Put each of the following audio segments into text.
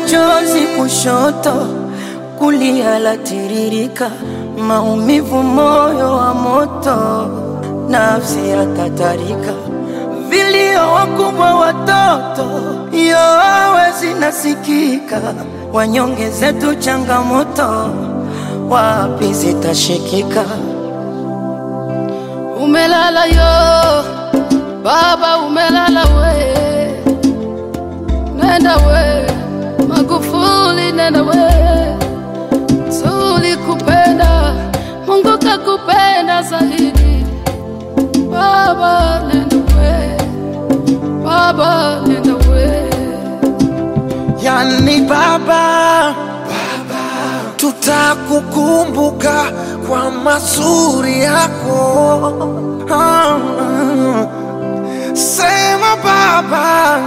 chozi kushoto, kulia latiririka, maumivu moyo wa moto, nafsi yatatarika, vilio wakubwa watoto, yowe zinasikika, wanyonge zetu changamoto, wapi zitashikika? Umelala yo baba, umelala we, nenda we Magufuli, nenda we, tulikupenda, Mungu kakupenda zaidi. Baba nenda we, baba nenda we, Yani baba, tutakukumbuka kwa mazuri yako. Ah, Sema baba,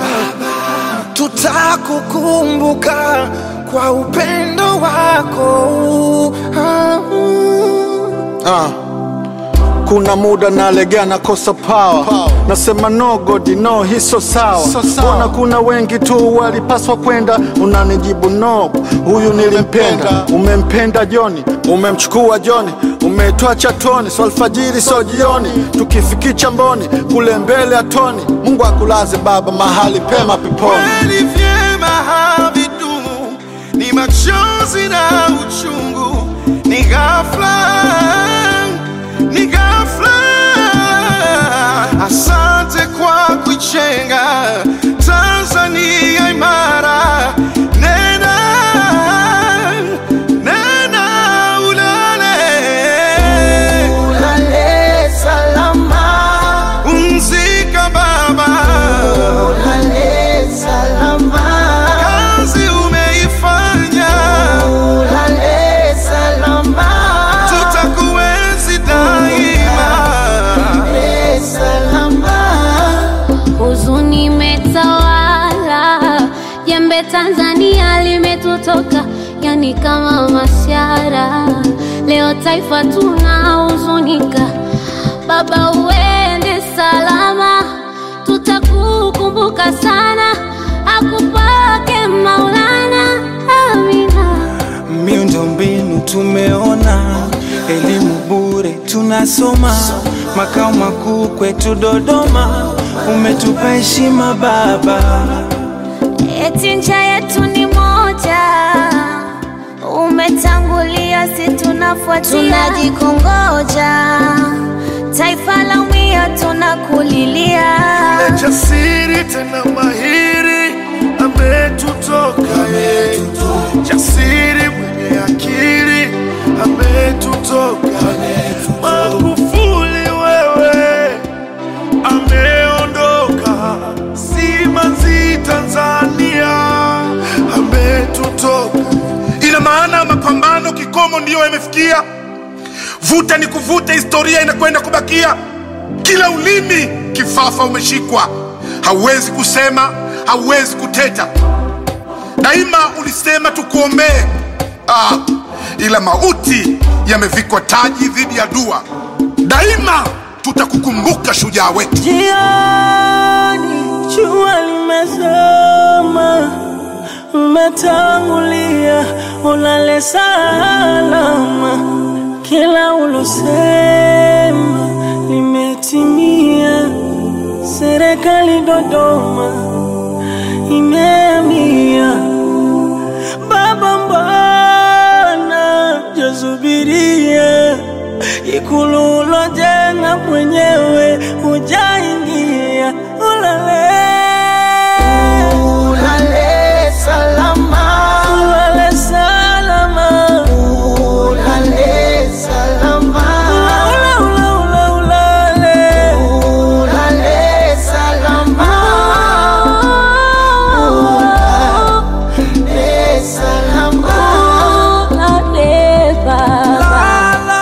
tutakukumbuka kwa upendo wako. Ah, Ah. Kuna muda nalegea nakosa power. Nasema no God no, hii so sawa. So sawa. Mbona kuna wengi tu walipaswa kwenda, unanijibu no, huyu nilimpenda. Umempenda Joni, umemchukua Joni, umetoa chatoni, so alfajiri so jioni, tukifikicha mboni kule mbele atoni. Mungu akulaze baba mahali pema peponi. kweli vyema havidumu, ni machozi na uchungu, ni ghafla, ni ghafla. Asante kwa kuichenga Tanzania imara, nena nena ulale Ulale salama, Pumzika baba, ulale salama, kazi umeifanya, ulale salama, tutakuenzi daima. ulale salama. huzuni imetawala, jembe Tanzania limetutoka, yani kama mashara. Leo taifa tunahuzunika, baba uende salama, tutakukumbuka sana, akupake Maulana, amina. Miundombinu tumeona, elimu bure tunasoma, makao makuu kwetu Dodoma, umetupa heshima baba. Eti njia yetu ni moja, umetangulia, si tunafuatia, tunajikongoja, taifa la umia, tunakulilia. Jasiri tena mahiri ametutoka ye, jasiri mwenye akili ametutoka. Magufuli wewe ameondoka, simanzi Tanzania ametutoka. Ina maana mapambano kikomo ndiyo yamefikia, vuta ni kuvuta, historia inakwenda kubakia. Kila ulimi kifafa umeshikwa, hauwezi kusema, hauwezi kuteta. Daima ulisema tukuombee, ah, ila mauti yamevikwa taji dhidi ya dua. Daima tutakukumbuka shujaa wetu. Jioni jua limezama, umetangulia, ulale salama. Kila ulosema limetimia. Serikali Dodoma imeamia. Baba, mbona jasubiria ikulu ulojenga mwenyewe hujaingia? Ulale Ulale salama, ulale salama, ulale salama, ula ula ula ulale ulale salama, ulale salama. Ulale baba.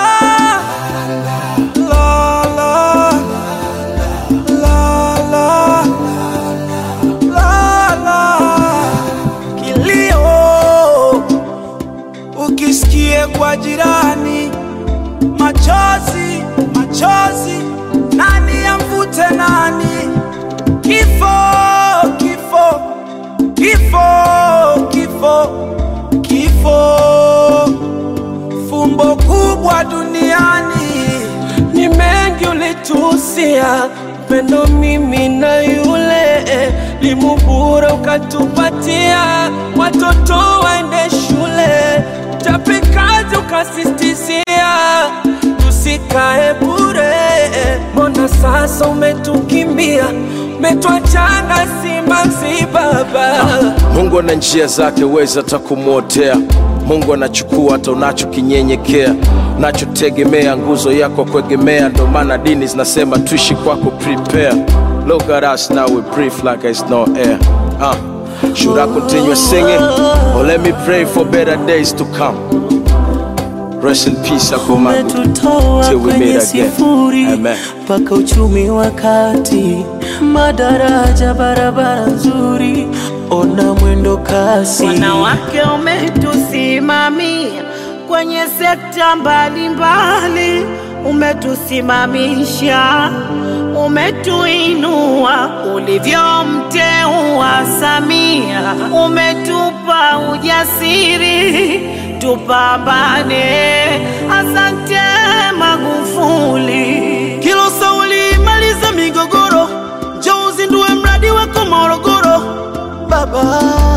Kilio ukisikie kwa jirani, machozi machozi, nani amvute nani? Kifo kifo kifo kifo kifo kifo fumbo kubwa duniani ni mengi ulitusia pendo mimi na yule limubura ukatupatia watoto waende shule chapikazi ukasistizia tusikae bure mbona sasa umetukimbia umetwachanga simanzi baba Mungu ana njia zake, weza hata kumwotea. Mungu anachukua hata unachokinyenyekea, unachotegemea, nguzo yako kuegemea. Ndo maana dini zinasema tuishi kwako, prepare. Look at us now, we breathe like it's no air. Uh, should I continue singing or let me pray for better days to come? Rest in peace, Akomagu. umetutoa Till we kwenye meet again. sifuri Amen. mpaka uchumi wa kati, madaraja, barabara nzuri, ona mwendo kasi. Wanawake umetusimamia kwenye sekta mbalimbali, umetusimamisha, umetuinua ulivyomteua Samia, umetupa ujasiri tupambane. Asante Magufuli. Kilo sauli maliza migogoro, njoo uzindue mradi wako Morogoro. Baba,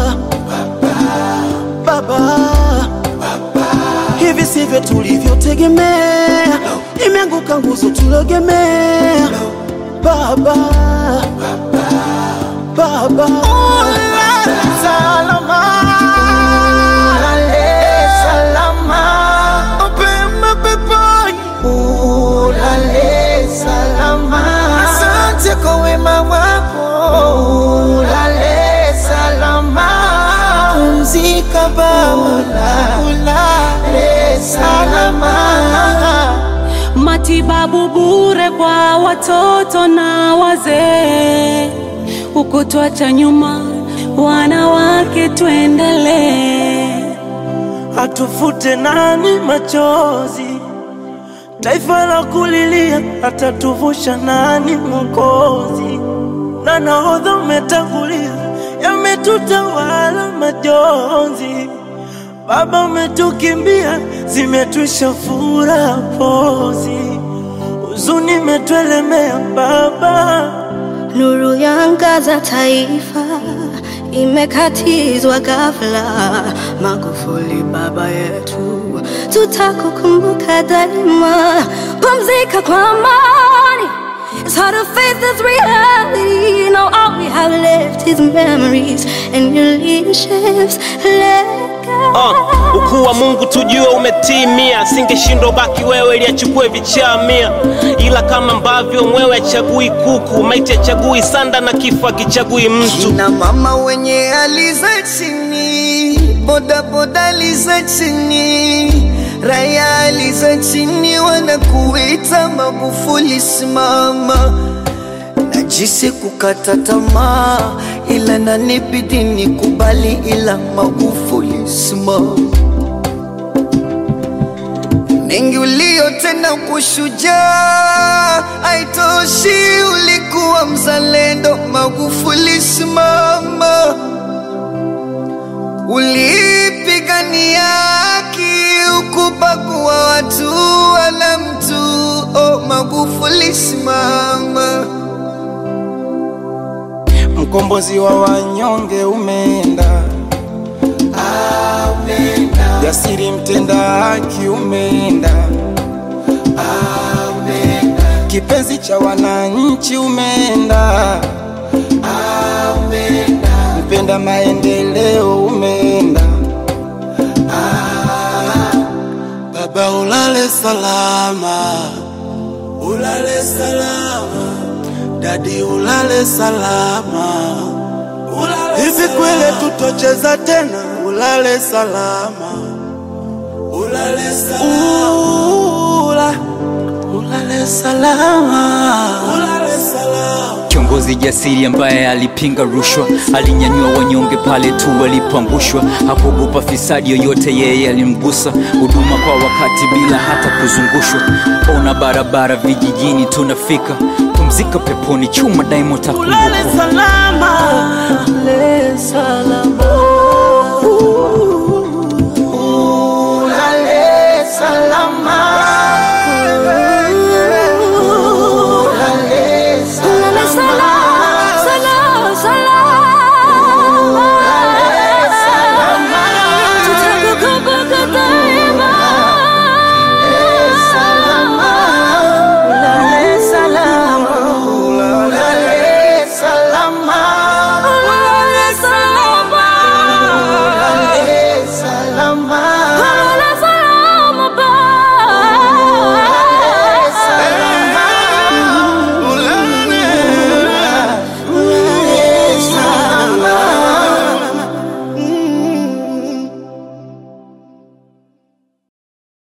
baba, hivi sivyo tulivyotegemea, imeanguka nguzo tulogemea. Baba, baba, Salama, ulale salama, mapema peponi. ulale salama. Asante kwa wema wako, ulale salama. Pumzika Baba, ulale salama. matibabu bure kwa watoto na wazee, ukutwacha nyuma wanawake, tuendelee. atufute nani machozi, taifa la kulilia, atatuvusha nani Mwokozi? Na nahodha umetangulia, yametutawala majonzi. Baba umetukimbia, zimetwisha furaha pozi, huzuni imetuelemea Baba. Nuru yangaza taifa imekatizwa ghafla. Magufuli baba yetu, tutakukumbuka daima. Pumzika kwa amani. It's hard to face this reality. Now all we have left is memories and your leadership's legacy. Uh, ukuu wa Mungu tujue umetimia, singeshindwa baki wewe ili achukue vichaa mia, ila kama ambavyo mwewe achagui kuku, maiti achagui sanda na kifo akichagui mtu. na mama wenye hali za chini, bodaboda hali za chini, raya hali za chini, wanakuita Magufuli simama. Najisi kukata tamaa, ila nanibidi nikubali, ila Magufuli simama mengi uliyotenda kushujaa, haitoshi, ulikuwa mzalendo. Magufuli simama, ulipigania haki, ukubagua watu wala mtu. Oh, Magufuli simama. mkombozi wa wanyonge umeenda jasiri mtenda haki umeenda kipenzi cha wananchi umeenda mpenda maendeleo umeenda baba ulale salama ulale salama dadi ulale salama hivi kwele tutocheza tena ulale salama ulale salama Ula, ulale salama ulale salama Kiongozi jasiri ambaye alipinga rushwa, alinyanyua wanyonge pale tu walipoangushwa, hakuogopa fisadi yoyote, yeye alimgusa. Huduma kwa wakati bila hata kuzungushwa, ona barabara vijijini tunafika. Pumzika peponi, chuma daima ulale utakumbukwa. salama ulale salama